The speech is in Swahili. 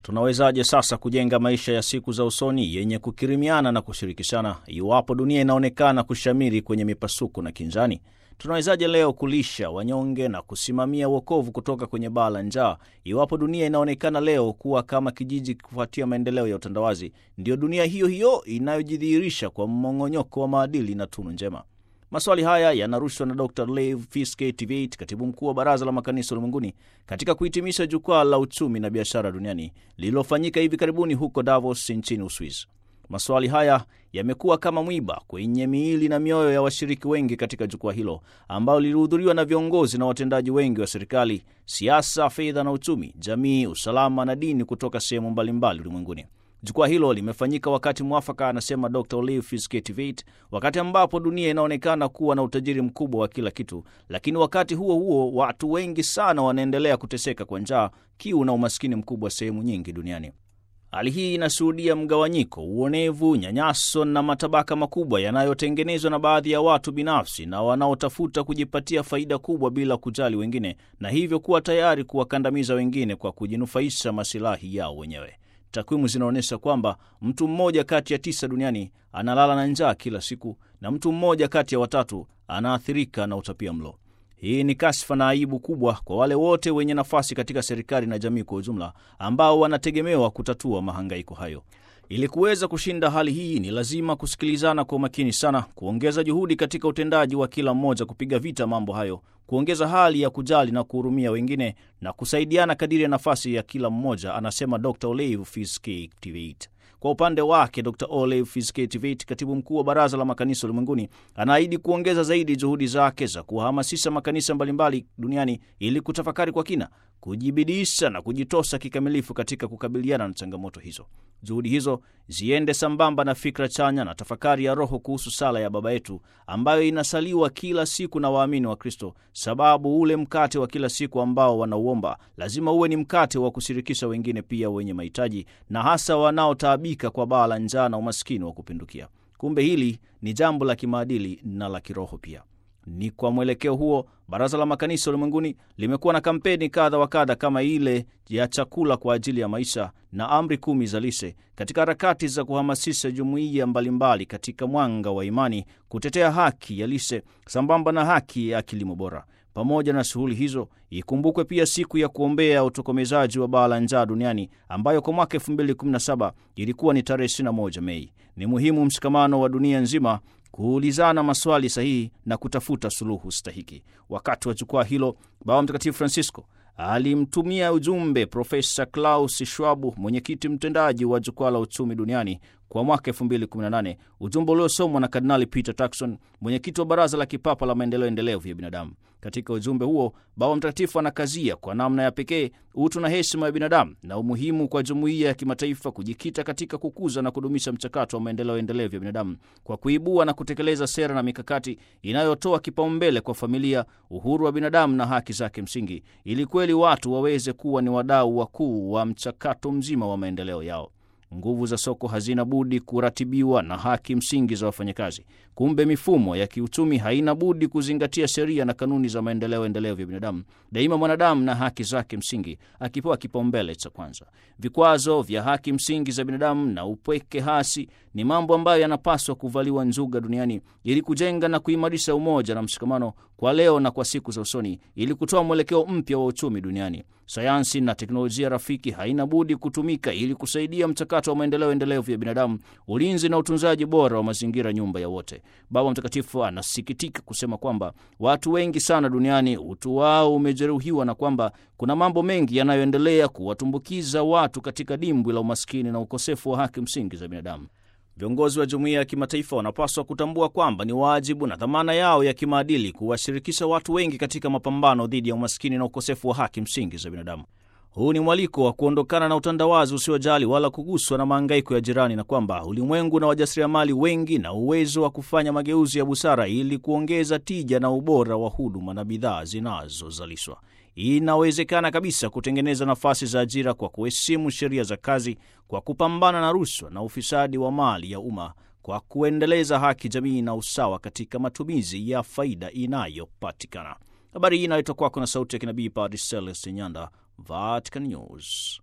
Tunawezaje sasa kujenga maisha ya siku za usoni yenye kukirimiana na kushirikishana iwapo dunia inaonekana kushamiri kwenye mipasuko na kinzani? Tunawezaje leo kulisha wanyonge na kusimamia wokovu kutoka kwenye baa la njaa iwapo dunia inaonekana leo kuwa kama kijiji kufuatia maendeleo ya utandawazi? Ndiyo dunia hiyo hiyo inayojidhihirisha kwa mmong'onyoko wa maadili na tunu njema. Maswali haya yanarushwa na Dr Lev Fiske-Tveit, katibu mkuu wa Baraza la Makanisa Ulimwenguni, katika kuhitimisha jukwaa la uchumi na biashara duniani lililofanyika hivi karibuni huko Davos nchini Uswizi. Maswali haya yamekuwa kama mwiba kwenye miili na mioyo ya washiriki wengi katika jukwaa hilo ambalo lilihudhuriwa na viongozi na watendaji wengi wa serikali, siasa, fedha na uchumi, jamii, usalama na dini kutoka sehemu mbalimbali ulimwenguni. Jukwaa hilo limefanyika wakati mwafaka, anasema Dr Olive Fiske-Tveit, wakati ambapo dunia inaonekana kuwa na utajiri mkubwa wa kila kitu, lakini wakati huo huo watu wengi sana wanaendelea kuteseka kwa njaa, kiu na umaskini mkubwa sehemu nyingi duniani. Hali hii inashuhudia mgawanyiko, uonevu, nyanyaso na matabaka makubwa yanayotengenezwa na baadhi ya watu binafsi na wanaotafuta kujipatia faida kubwa bila kujali wengine, na hivyo kuwa tayari kuwakandamiza wengine kwa kujinufaisha masilahi yao wenyewe. Takwimu zinaonyesha kwamba mtu mmoja kati ya tisa duniani analala na njaa kila siku na mtu mmoja kati ya watatu anaathirika na utapia mlo. Hii ni kashfa na aibu kubwa kwa wale wote wenye nafasi katika serikali na jamii kwa ujumla, ambao wanategemewa kutatua mahangaiko hayo. Ili kuweza kushinda hali hii, ni lazima kusikilizana kwa umakini sana, kuongeza juhudi katika utendaji wa kila mmoja kupiga vita mambo hayo, kuongeza hali ya kujali na kuhurumia wengine na kusaidiana kadiri ya nafasi ya kila mmoja, anasema Dr Olive Fiske-Tveit. Kwa upande wake Dr Olive Fiske-Tveit, katibu mkuu wa Baraza la Makanisa Ulimwenguni, anaahidi kuongeza zaidi juhudi zake za kuhamasisha makanisa mbalimbali duniani ili kutafakari kwa kina, kujibidisha na kujitosa kikamilifu katika kukabiliana na changamoto hizo. Juhudi hizo ziende sambamba na fikra chanya na tafakari ya roho kuhusu sala ya Baba Yetu ambayo inasaliwa kila siku na waamini wa Kristo, sababu ule mkate wa kila siku ambao wanauomba lazima uwe ni mkate wa kushirikisha wengine pia wenye mahitaji, na hasa wanaotaabika kwa baa la njaa na umaskini wa kupindukia. Kumbe hili ni jambo la kimaadili na la kiroho pia. Ni kwa mwelekeo huo Baraza la Makanisa Ulimwenguni limekuwa na kampeni kadha wa kadha kama ile ya chakula kwa ajili ya maisha na amri kumi za lishe katika harakati za kuhamasisha jumuiya mbalimbali katika mwanga wa imani kutetea haki ya lishe sambamba na haki ya kilimo bora. Pamoja na shughuli hizo, ikumbukwe pia siku ya kuombea utokomezaji wa baa la njaa duniani ambayo kwa mwaka 2017 ilikuwa ni tarehe 21 Mei. Ni muhimu mshikamano wa dunia nzima kuulizana maswali sahihi na kutafuta suluhu stahiki. Wakati wa jukwaa hilo, Baba Mtakatifu Francisco alimtumia ujumbe Profesa Klaus Schwab, mwenyekiti mtendaji wa jukwaa la uchumi duniani kwa mwaka 2018, ujumbe uliosomwa na Kardinali Peter Turkson, mwenyekiti wa Baraza la Kipapa la Maendeleo Endelevu ya Binadamu. Katika ujumbe huo, Baba Mtakatifu anakazia kwa namna ya pekee utu na heshima ya binadamu na umuhimu kwa jumuiya ya kimataifa kujikita katika kukuza na kudumisha mchakato wa maendeleo endelevu ya binadamu kwa kuibua na kutekeleza sera na mikakati inayotoa kipaumbele kwa familia, uhuru wa binadamu na haki zake msingi, ili kweli watu waweze kuwa ni wadau wakuu wa mchakato mzima wa maendeleo yao. Nguvu za soko hazina budi kuratibiwa na haki msingi za wafanyakazi. Kumbe mifumo ya kiuchumi haina budi kuzingatia sheria na kanuni za maendeleo endelevu ya binadamu, daima mwanadamu na haki zake msingi akipewa kipaumbele cha kwanza. Vikwazo vya haki msingi za binadamu na upweke hasi ni mambo ambayo yanapaswa kuvaliwa njuga duniani ili kujenga na kuimarisha umoja na mshikamano kwa leo na kwa siku za usoni, ili kutoa mwelekeo mpya wa uchumi duniani. Sayansi na teknolojia rafiki haina budi kutumika ili kusaidia mchakato wa maendeleo endelevu ya binadamu, ulinzi na utunzaji bora wa mazingira, nyumba ya wote. Baba Mtakatifu anasikitika kusema kwamba watu wengi sana duniani utu wao umejeruhiwa na kwamba kuna mambo mengi yanayoendelea kuwatumbukiza watu katika dimbwi la umaskini na ukosefu wa haki msingi za binadamu. Viongozi wa jumuiya ya kimataifa wanapaswa kutambua kwamba ni wajibu na dhamana yao ya kimaadili kuwashirikisha watu wengi katika mapambano dhidi ya umaskini na ukosefu wa haki msingi za binadamu. Huu ni mwaliko wa kuondokana na utandawazi usiojali wala kuguswa na maangaiko ya jirani, na kwamba ulimwengu na wajasiriamali wengi na uwezo wa kufanya mageuzi ya busara ili kuongeza tija na ubora wa huduma na bidhaa zinazozalishwa. Inawezekana kabisa kutengeneza nafasi za ajira kwa kuheshimu sheria za kazi, kwa kupambana na rushwa na ufisadi wa mali ya umma, kwa kuendeleza haki jamii na usawa katika matumizi ya faida inayopatikana. Habari hii inaletwa kwako na sauti ya kinabii Padre Celestin Nyanda, Vatican News.